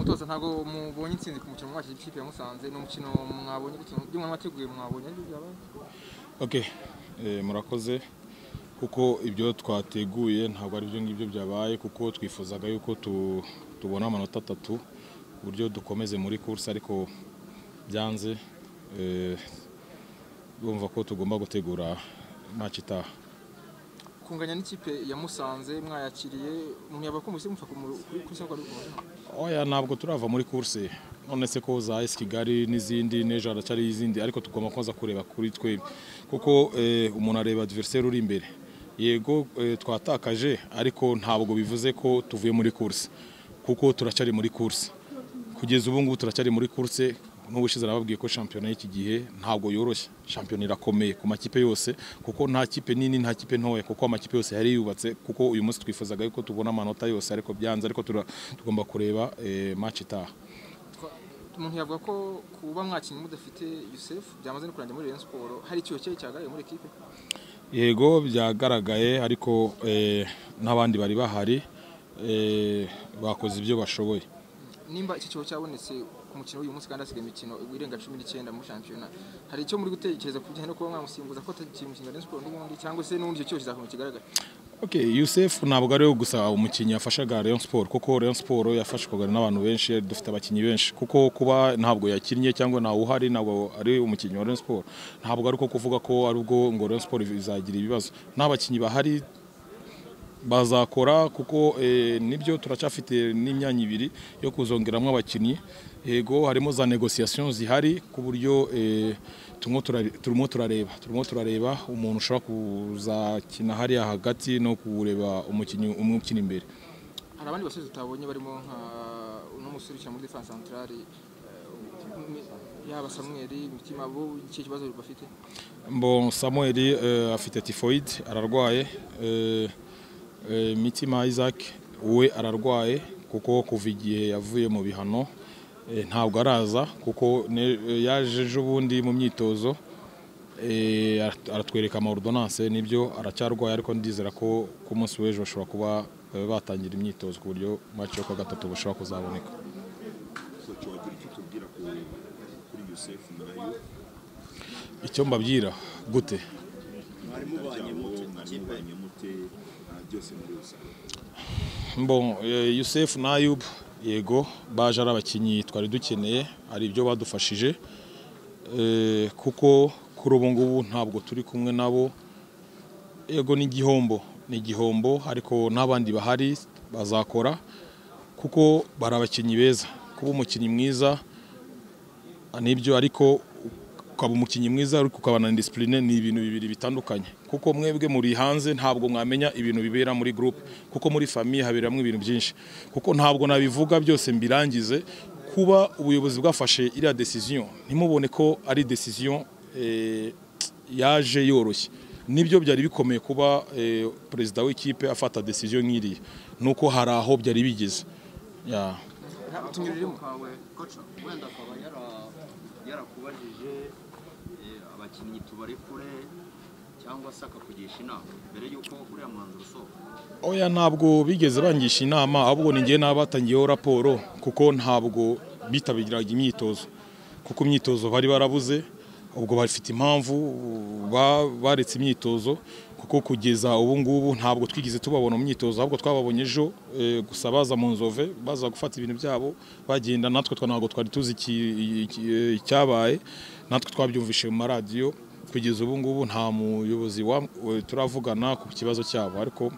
mutoza ntabwo mubonye intsinzi ku mukino mwakije ikipe ya musanze ni umukino mwabonye by'umuntu wateguye mwabonye aribyo byabaye okay murakoze kuko ibyo twateguye ntabwo ari byo ngibyo byabaye kuko twifuzaga yuko tubona amanota atatu uburyo dukomeze muri kursi ariko byanze bumva ko tugomba gutegura match itaha kunganya n'ikipe ya musanze mwayakiriye mumuyaba ko musi mufa kuri sako ari oya ntabwo turava muri kursi none se ko za esi kigali n'izindi n'ejo haracyari izindi ariko tugomba kuza kureba kuri twe kuko umuntu areba diveriseri uri imbere yego twatakaje ariko ntabwo bivuze ko tuvuye muri kursi kuko turacyari muri kursi kugeza ubu ngubu turacyari muri kurse n'ubushize arababwiye ko shampiyona y'iki gihe ntabwo yoroshye shampiyona irakomeye ku makipe yose kuko nta kipe nini nta kipe ntoya kuko amakipe yose yari yubatse kuko uyu munsi twifuzaga yuko tubona amanota yose ariko byanze ariko tugomba kureba match itaha umuntu yavuga ko kuba mwakinnyi mudafite Yusuf byamaze no kurangira muri Rayon Sport hari icyuho cye cyagaye muri equipe yego byagaragaye ariko n'abandi bari bahari bakoze ibyo bashoboye nimba iki kigo cyabonetse ku mukino w'uyu munsi kandi hasigaye imikino irenga cumi n'icyenda muri shampiyona hari icyo muri gutekereza ku bijyanye no kuba mwamusimbuza ko atagiye mu kinyarwanda siporo n'ubundi cyangwa se n'ubundi icyo cyose kizakomeye kigaragara ok yusefu ntabwo ariwe gusa umukinnyi yafashaga rayon siporo kuko rayon siporo yafashwaga n'abantu benshi dufite abakinnyi benshi kuko kuba ntabwo yakinnye cyangwa ntawe uhari ntabwo ari umukinnyi wa rayon siporo ntabwo ari uko kuvuga ko ari ubwo ngo rayon siporo izagira ibibazo nta bakinnyi bahari bazakora kuko nibyo turacyafite n'imyanya ibiri yo kuzongeramo abakinnyi yego harimo za negosiyasiyo zihari ku buryo turimo turareba turimo turareba umuntu ushobora kuzakina hariya hagati no kureba umukinnyi umwe ukina imbere hari abandi basore tutabonye barimo nka n'umusore ukina muri defanse santarari yaba samweri imitima bo iki kibazo bafite mbo samweri afite tifoyide ararwaye mitima isaac we ararwaye kuko kuva igihe yavuye mu bihano ntabwo araza kuko yaje ejo bundi mu myitozo aratwereka amawordonanse nibyo aracyarwaye ariko ndizera ko ku munsi w'ejo bashobora kuba batangira imyitozo ku buryo make yo kwa gatatu bashobora kuzaboneka icyo mbabwira gute yusefu na yubu yego baje ari abakinnyi twari dukeneye hari ibyo badufashije kuko kuri ubu ngubu ntabwo turi kumwe nabo yego ni igihombo ni igihombo ariko n'abandi bahari bazakora kuko bari abakinnyi beza kuba umukinnyi mwiza nibyo ariko ukaba umukinnyi mwiza ariko ukabana na disipurine ni ibintu bibiri bitandukanye kuko mwebwe muri hanze ntabwo mwamenya ibintu bibera muri gurupe kuko muri famiye haberamo ibintu byinshi kuko ntabwo nabivuga byose mbirangize kuba ubuyobozi bwafashe iriya desiziyo ntimubone ko ari desiziyo yaje yoroshye nibyo byari bikomeye kuba perezida w'ikipe afata desiziyo nk'iriya nuko hari aho byari bigeze wenda akaba yarakubajije abakinnyi tubarekure cyangwa se akakugisha inama mbere y'uko uriya mwanzuro usohoka oya ntabwo bigeze bangisha inama ahubwo ni ngewe n'abatangiyeho raporo kuko ntabwo bitabiraga imyitozo kuko imyitozo bari barabuze ubwo bafite impamvu baretse imyitozo kuko kugeza ubu ngubu ntabwo twigeze tubabona mu myitozo ahubwo twababonye ejo gusa baza mu nzove baza gufata ibintu byabo bagenda natwe ntabwo twari tuzi icyabaye natwe twabyumvishe mu maradiyo kugeza ubu ngubu nta muyobozi turavugana ku kibazo cyabo ariko